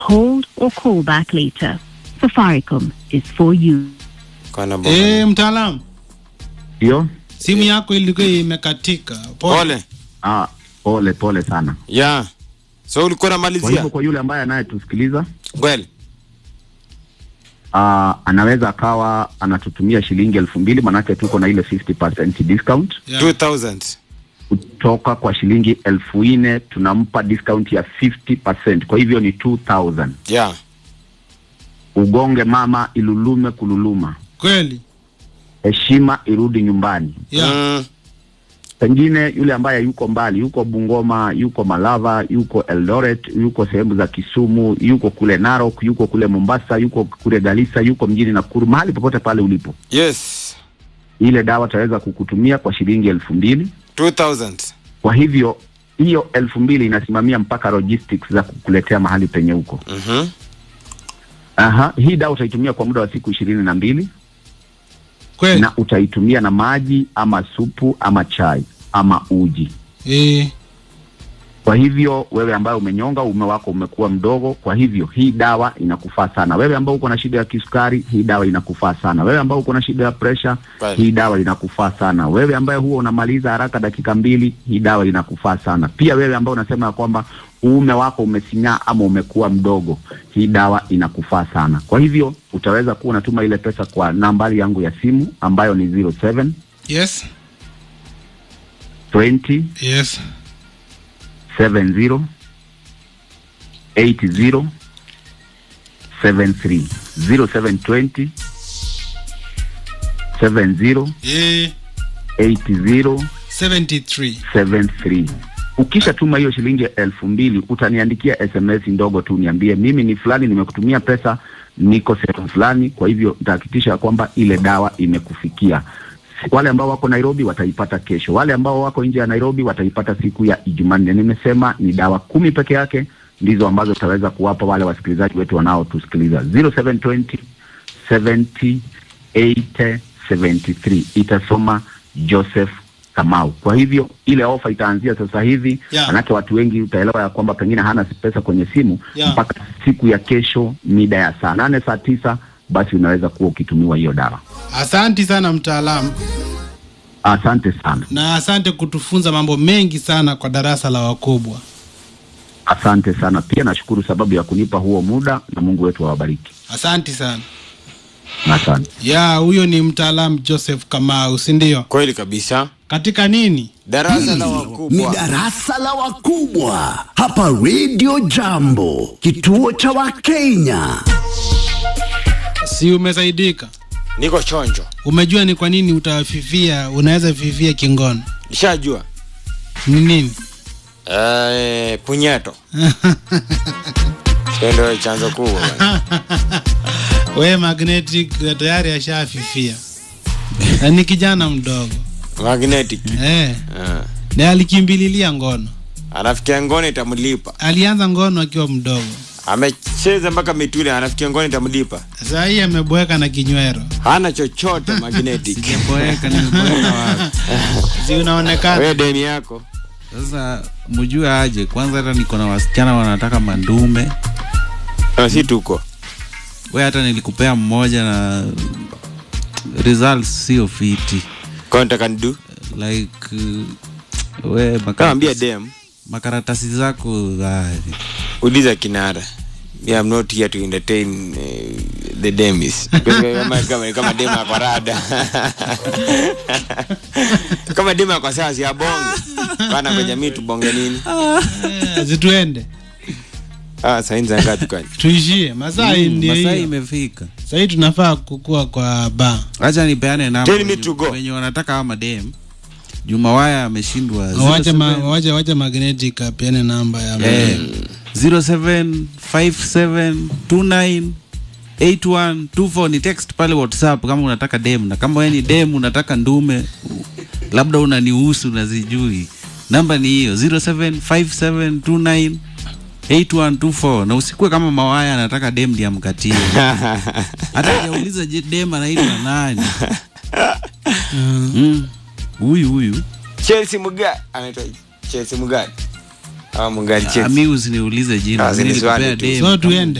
Hold or call back later. Safaricom is for you. Kana bomba. Eh, mtaalamu, Ndio. simu yako ilikuwa imekatika. Pole. Pole. Ah, pole pole sana. Yeah. So ulikuwa Kwa unamalizia? hivyo kwa yule ambaye anayetusikiliza Kweli. uh, anaweza akawa anatutumia shilingi elfu mbili manake tuko na ile 50% discount Yeah. 2000. kutoka kwa shilingi elfu nne tunampa discount ya 50%. Kwa hivyo ni 2000. Yeah. Ugonge mama ilulume kululuma, Kweli. heshima irudi nyumbani. Yeah. Mm. Pengine yule ambaye yuko mbali, yuko Bungoma, yuko Malava, yuko Eldoret, yuko sehemu za Kisumu, yuko kule Narok, yuko kule Mombasa, yuko kule Garissa, yuko mjini Nakuru, mahali popote pale ulipo, Yes. ile dawa taweza kukutumia kwa shilingi elfu mbili. 2000. Kwa hivyo hiyo elfu mbili inasimamia mpaka logistics za kukuletea mahali penye huko. Mhm. Aha, hii dawa utaitumia kwa muda wa siku ishirini na mbili Kweli. na utaitumia na maji ama supu ama chai ama uji. Eh, Kwa hivyo wewe ambaye umenyonga, uume wako umekuwa mdogo, kwa hivyo hii dawa inakufaa sana. Wewe ambao uko na shida ya kisukari, hii dawa inakufaa sana. Wewe ambao uko na shida ya presha, Kweli. hii dawa inakufaa sana. Wewe ambaye huwa unamaliza haraka dakika mbili, hii dawa inakufaa sana. Pia wewe ambao unasema ya kwamba uume wako umesinyaa ama umekuwa mdogo, hii dawa inakufaa sana. Kwa hivyo utaweza kuwa unatuma ile pesa kwa nambari yangu ya simu ambayo ni 07 yes. 20 Yes. 70 80 73 0720 70 Eh, 80 73. 73 ukisha tuma hiyo shilingi elfu mbili utaniandikia sms ndogo tu niambie mimi ni fulani nimekutumia pesa niko sehemu fulani kwa hivyo nitahakikisha kwamba ile dawa imekufikia wale ambao wako nairobi wataipata kesho wale ambao wako nje ya nairobi wataipata siku ya ijumanne nimesema ni dawa kumi peke yake ndizo ambazo tutaweza kuwapa wale wasikilizaji wetu wanaotusikiliza 0720 70 80 73 itasoma Joseph Kamau. Kwa hivyo ile ofa itaanzia sasa hivi Yeah. manake watu wengi utaelewa ya kwamba pengine hana pesa kwenye simu Yeah. mpaka siku ya kesho mida ya saa nane saa tisa basi unaweza kuwa ukitumiwa hiyo dawa. Asanti sana mtaalamu, Asante sana, na asante kutufunza mambo mengi sana kwa darasa la wakubwa. asante sana pia. Nashukuru sababu ya kunipa huo muda, na Mungu wetu awabariki. Asanti sana. Asante. Ya, huyo ni mtaalamu Joseph Kamau, si ndio? Kweli kabisa. Katika nini? Darasa la ni wakubwa. darasa la wakubwa hapa Radio Jambo, kituo cha Wakenya. Si umesaidika? Niko chonjo. Umejua ni kwa nini utafifia, unaweza fifia kingono Nishajua. ni nini? Eh, punyeto. Hiyo ndio chanzo kuu. bwana. We magnetic tayari ashafifia na ni kijana mdogo Magnetic. eh, Ah. na alikimbililia ngono. Anafikia ngoni itamlipa. Alianza ngono akiwa mdogo, Amecheza mpaka mituli anafikia ngoni itamlipa. saa hii ameboeka na kinywero. Hana chochote magnetic. Boeka nimeboeka wapi? Si unaonekana Wewe deni yako. Sasa mjue aje kwanza, hata niko na wasichana wanataka mandume. Na si tuko. We hata nilikupea mmoja na results sio fiti Contact and do. like uh, we Kama ambia makaratasi, dem. makaratasi zako ah, Uliza kinara. Yeah, I'm not here to entertain uh, the demis. kama, kama, kama dema kwa rada. kama dema kwa sawa si abonge. Bana kwa jamii tubonge nini? Eh, zituende Ah, saini za ngapi kwani? tuishie masaa hii ndio masaa hiyo. imefika. Sahii tunafaa kukua kwa ba Acha nipeane namba Tell me wenye- to go. wenye wanataka ama dem. Juma Waya ameshindwa wache ma, 07 wache, wache magnetic apiane namba ya Eh, 0757298124 ni text pale WhatsApp kama unataka dem, na kama wewe ni dem unataka ndume, labda unanihusu nazijui, namba ni hiyo 0757298124 na usikue kama Mawaya anataka dem ndiye amkatie, hata hajauliza je, dem anaitwa nani? Mm. Huyu huyu Chelsea Muga anaitwa Chelsea Mugani. ama mungani Ah, cheki mi usiniulize jina Ah, mi nilikupea siniswali tu. dem so tuende